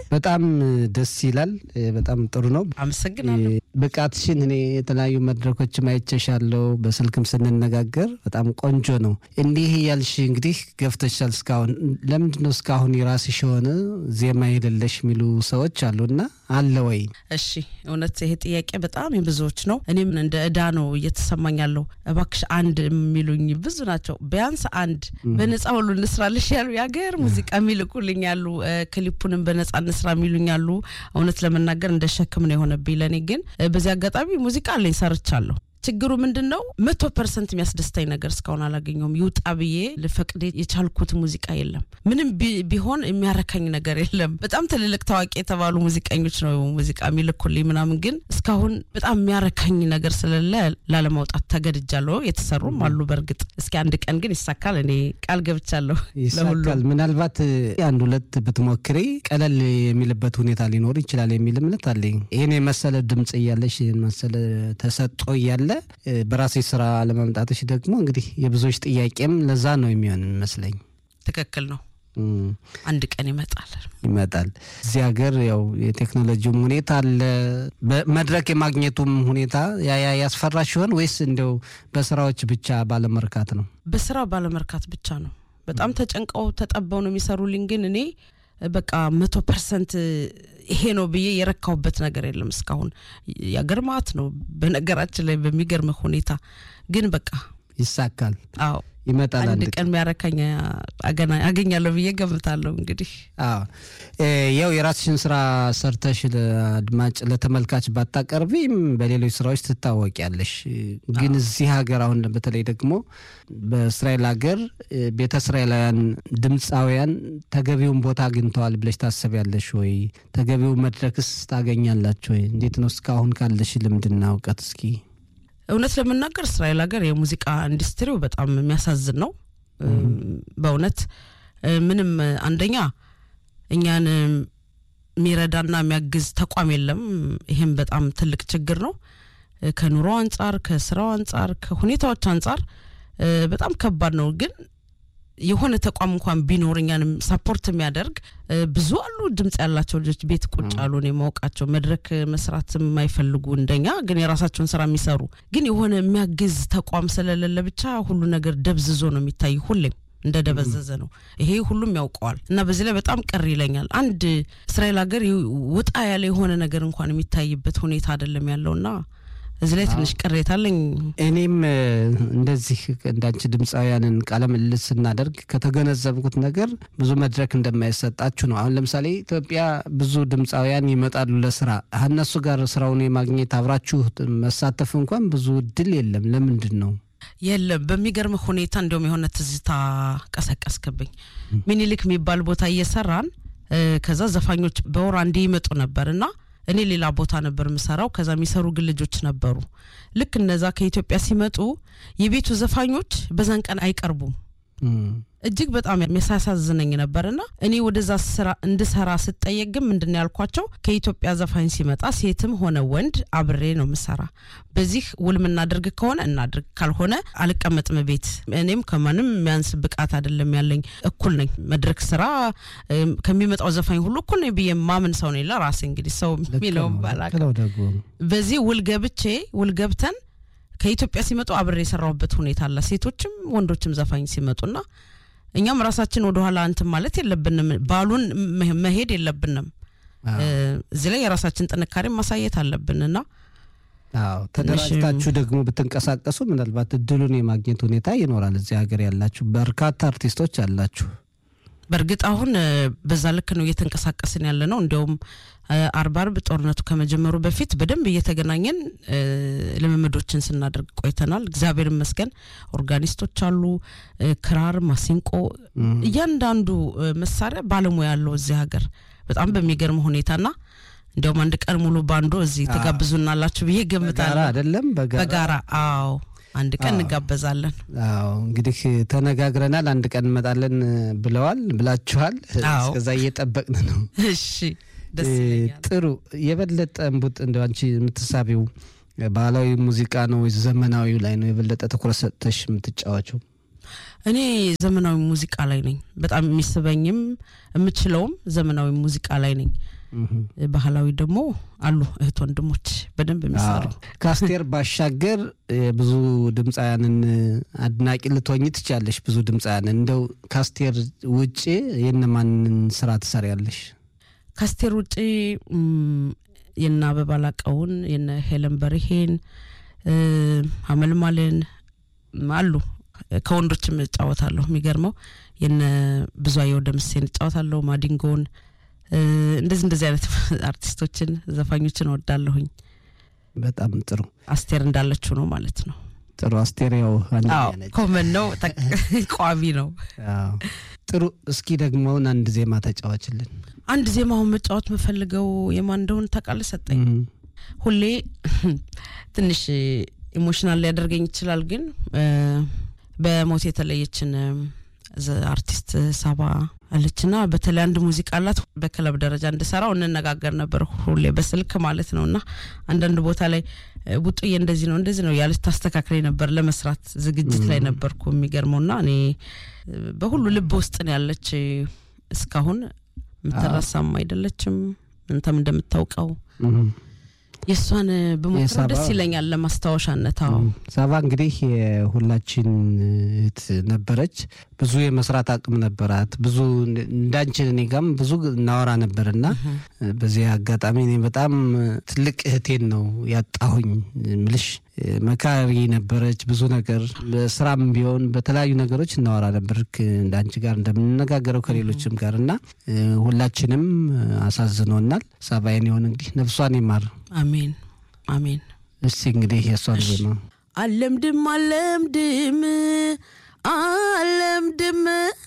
በጣም ደስ ይላል። በጣም ጥሩ ነው። አመሰግናለሁ። ብቃትሽን እኔ የተለያዩ መድረኮች አይቼሻለሁ። በስልክም ስንነጋገር በጣም ቆንጆ ነው። እንዲህ እያልሽ እንግዲህ ገፍተሻል። እስካሁን ለምንድን ነው እስካሁን የራስሽ የሆነ ዜማ የሌለሽ የሚሉ ሰዎች አሉና አለ ወይ? እሺ እውነት ይሄ ጥያቄ በጣም የብዙዎች ነው። እኔም እንደ እዳ ነው እየተሰማኝ ያለው። እባክሽ አንድ የሚሉኝ ብዙ ናቸው። ቢያንስ አንድ በነጻ ሁሉ እንስራልሽ ያሉ የሀገር ሙዚቃ የሚልኩልኝ ያሉ፣ ክሊፑንም በነጻ እንስራ የሚሉኝ ያሉ። እውነት ለመናገር እንደ ሸክም ነው የሆነብኝ ለእኔ። ግን በዚህ አጋጣሚ ሙዚቃ አለኝ ሰርቻለሁ። ችግሩ ምንድን ነው? መቶ ፐርሰንት የሚያስደስታኝ ነገር እስካሁን አላገኘውም። ይውጣ ብዬ ልፈቅድ የቻልኩት ሙዚቃ የለም። ምንም ቢሆን የሚያረካኝ ነገር የለም። በጣም ትልልቅ ታዋቂ የተባሉ ሙዚቀኞች ነው ሙዚቃ የሚልኩልኝ ምናምን፣ ግን እስካሁን በጣም የሚያረካኝ ነገር ስለሌለ ላለማውጣት ተገድጃለሁ። የተሰሩም አሉ በእርግጥ። እስኪ አንድ ቀን ግን ይሳካል፣ እኔ ቃል ገብቻለሁ። ይሳካል። ምናልባት አንድ ሁለት ብትሞክሪ ቀለል የሚልበት ሁኔታ ሊኖር ይችላል የሚል እምነት አለኝ። ይህን የመሰለ ድምጽ እያለሽ ይህን መሰለ ተሰጦ እያለ በራሴ ስራ ለማምጣትሽ ደግሞ እንግዲህ የብዙዎች ጥያቄም ለዛ ነው የሚሆን ይመስለኝ። ትክክል ነው። አንድ ቀን ይመጣል ይመጣል። እዚህ ሀገር ያው የቴክኖሎጂውም ሁኔታ አለ፣ መድረክ የማግኘቱም ሁኔታ ያ ያስፈራሽ ሲሆን ወይስ እንደው በስራዎች ብቻ ባለመርካት ነው? በስራ ባለመርካት ብቻ ነው። በጣም ተጨንቀው ተጠበው ነው የሚሰሩልኝ። ግን እኔ በቃ መቶ ፐርሰንት ይሄ ነው ብዬ የረካሁበት ነገር የለም እስካሁን። ያገርማት ነው በነገራችን ላይ በሚገርም ሁኔታ ግን በቃ ይሳካል። አዎ ይመጣል። አንድ ቀን የሚያረካኝ አገኛለሁ ብዬ ገምታለሁ። እንግዲህ አዎ ያው የራስሽን ስራ ሰርተሽ ለአድማጭ ለተመልካች ባታቀርቢም በሌሎች ስራዎች ትታወቂያለሽ። ግን እዚህ ሀገር አሁን በተለይ ደግሞ በእስራኤል ሀገር ቤተ እስራኤላውያን ድምፃውያን ተገቢውን ቦታ አግኝተዋል ብለሽ ታስቢያለሽ ወይ? ተገቢው መድረክስ ታገኛላችሁ ወይ? እንዴት ነው እስካሁን ካለሽ ልምድና እውቀት እስኪ እውነት ለመናገር እስራኤል ሀገር የሙዚቃ ኢንዱስትሪው በጣም የሚያሳዝን ነው። በእውነት ምንም አንደኛ እኛን የሚረዳና የሚያግዝ ተቋም የለም። ይህም በጣም ትልቅ ችግር ነው። ከኑሮ አንጻር፣ ከስራው አንጻር፣ ከሁኔታዎች አንጻር በጣም ከባድ ነው ግን የሆነ ተቋም እንኳን ቢኖር እኛንም ሰፖርት የሚያደርግ ብዙ አሉ። ድምጽ ያላቸው ልጆች ቤት ቁጭ አሉ ነው የማውቃቸው። መድረክ መስራት የማይፈልጉ እንደኛ ግን የራሳቸውን ስራ የሚሰሩ ግን የሆነ የሚያግዝ ተቋም ስለሌለ ብቻ ሁሉ ነገር ደብዝዞ ነው የሚታይ ሁሌም እንደ ደበዘዘ ነው። ይሄ ሁሉም ያውቀዋል እና በዚህ ላይ በጣም ቅር ይለኛል። አንድ እስራኤል ሀገር ወጣ ያለ የሆነ ነገር እንኳን የሚታይበት ሁኔታ አይደለም ያለውና እዚህ ላይ ትንሽ ቅሬታ አለኝ። እኔም እንደዚህ እንዳንቺ ድምፃውያንን ቃለ ምልልስ ስናደርግ ከተገነዘብኩት ነገር ብዙ መድረክ እንደማይሰጣችሁ ነው። አሁን ለምሳሌ ኢትዮጵያ ብዙ ድምፃውያን ይመጣሉ ለስራ፣ እነሱ ጋር ስራውን የማግኘት አብራችሁ መሳተፍ እንኳን ብዙ እድል የለም። ለምንድን ነው? የለም በሚገርም ሁኔታ እንዲሁም የሆነ ትዝታ ቀሰቀስክብኝ። ሚኒሊክ የሚባል ቦታ እየሰራን ከዛ ዘፋኞች በወር አንዴ ይመጡ ነበር እና እኔ ሌላ ቦታ ነበር የምሰራው። ከዛ የሚሰሩ ግን ልጆች ነበሩ። ልክ እነዛ ከኢትዮጵያ ሲመጡ የቤቱ ዘፋኞች በዛን ቀን አይቀርቡም። እጅግ በጣም የሚያሳዝነኝ ነበርና እኔ ወደዛ ስራ እንድሰራ ስጠየቅ ግን ምንድን ነው ያልኳቸው፣ ከኢትዮጵያ ዘፋኝ ሲመጣ ሴትም ሆነ ወንድ አብሬ ነው ምሰራ። በዚህ ውል ምናደርግ ከሆነ እናድርግ፣ ካልሆነ አልቀመጥም ቤት። እኔም ከማንም የሚያንስ ብቃት አይደለም ያለኝ፣ እኩል ነኝ። መድረክ ስራ ከሚመጣው ዘፋኝ ሁሉ እኩል ነኝ ብዬ ማምን ሰው ነኝ። ለራሴ እንግዲህ ሰው የሚለውን ባላውቅም በዚህ ውል ገብቼ ውል ገብተን ከኢትዮጵያ ሲመጡ አብሬ የሰራሁበት ሁኔታ አለ። ሴቶችም ወንዶችም ዘፋኝ ሲመጡና እኛም ራሳችን ወደኋላ እንትን ማለት የለብንም፣ ባሉን መሄድ የለብንም። እዚህ ላይ የራሳችን ጥንካሬ ማሳየት አለብንና አዎ ተደራጅታችሁ ደግሞ ብትንቀሳቀሱ ምናልባት እድሉን የማግኘት ሁኔታ ይኖራል። እዚህ ሀገር ያላችሁ በርካታ አርቲስቶች አላችሁ። በእርግጥ አሁን በዛ ልክ ነው እየተንቀሳቀስን ያለ ነው። እንዲያውም አርብ አርብ ጦርነቱ ከመጀመሩ በፊት በደንብ እየተገናኘን ልምምዶችን ስናደርግ ቆይተናል። እግዚአብሔር ይመስገን ኦርጋኒስቶች አሉ፣ ክራር፣ ማሲንቆ፣ እያንዳንዱ መሳሪያ ባለሙያ ያለው እዚህ ሀገር በጣም በሚገርም ሁኔታና እንዲያውም አንድ ቀን ሙሉ ባንዶ እዚህ ትጋብዙናላችሁ ብዬ ገምታለሁ። አይደለም በጋራ አዎ አንድ ቀን እንጋበዛለን። አዎ እንግዲህ ተነጋግረናል። አንድ ቀን እንመጣለን ብለዋል ብላችኋል። እስከዛ እየጠበቅን ነው። እሺ ደስ ይለኛል። ጥሩ የበለጠ እምቡጥ እንደ አንቺ የምትሳቢው ባህላዊ ሙዚቃ ነው ወይስ ዘመናዊው ላይ ነው የበለጠ ትኩረት ሰጥተሽ የምትጫወቸው? እኔ ዘመናዊ ሙዚቃ ላይ ነኝ። በጣም የሚስበኝም የምችለውም ዘመናዊ ሙዚቃ ላይ ነኝ። ባህላዊ ደግሞ አሉ እህት ወንድሞች በደንብ የሚሰሩ ከአስቴር ባሻገር ብዙ ድምፃውያንን አድናቂ ልትሆኝ ትችያለሽ። ብዙ ድምፃውያንን እንደው ከአስቴር ውጭ የነማንን ስራ ትሰሪያለሽ? ከአስቴር ውጭ የነ አበባ ላቀውን የነ ሄለን በርሄን አመልማልን አሉ። ከወንዶችም እጫወታለሁ። የሚገርመው የነ ብዙአየሁ ደምሴን እጫወታለሁ። ማዲንጎን እንደዚህ እንደዚህ አይነት አርቲስቶችን ዘፋኞችን እወዳለሁኝ። በጣም ጥሩ። አስቴር እንዳለችው ነው ማለት ነው። ጥሩ አስቴር ያው ኮመን ነው ቋሚ ነው። ጥሩ። እስኪ ደግሞ አንድ ዜማ ተጫዋችልን። አንድ ዜማውን መጫወት መፈልገው የማን እንደሆነ ታውቃለህ? ሰጠኝ ሁሌ ትንሽ ኢሞሽናል ሊያደርገኝ ይችላል፣ ግን በሞት የተለየችን አርቲስት ሳባ አለችና በተለይ አንድ ሙዚቃ አላት በክለብ ደረጃ እንድሰራው እንነጋገር ነበር ሁሌ በስልክ ማለት ነው። እና አንዳንድ ቦታ ላይ ቡጡዬ እንደዚህ ነው እንደዚህ ነው ያለች ታስተካክለኝ ነበር። ለመስራት ዝግጅት ላይ ነበርኩ። የሚገርመው ና እኔ በሁሉ ልብ ውስጥ ነው ያለች እስካሁን የምትረሳም አይደለችም። እንተም እንደምታውቀው የእሷን በሞክረው ደስ ይለኛል ለማስታወሻነት። አዎ ሳባ እንግዲህ የሁላችን እህት ነበረች። ብዙ የመስራት አቅም ነበራት። ብዙ እንዳንችን እኔ ጋም ብዙ እናወራ ነበር እና በዚህ አጋጣሚ እኔ በጣም ትልቅ እህቴን ነው ያጣሁኝ ምልሽ መካሪ ነበረች። ብዙ ነገር በስራም ቢሆን በተለያዩ ነገሮች እናወራ ነበር እንዳንቺ ጋር እንደምንነጋገረው ከሌሎችም ጋር እና ሁላችንም አሳዝኖናል። ሳባይን የሆን እንግዲህ ነፍሷን ይማር። አሜን አሜን። እስቲ እንግዲህ የእሷን ዜማ አለምድም አለምድም አለምድም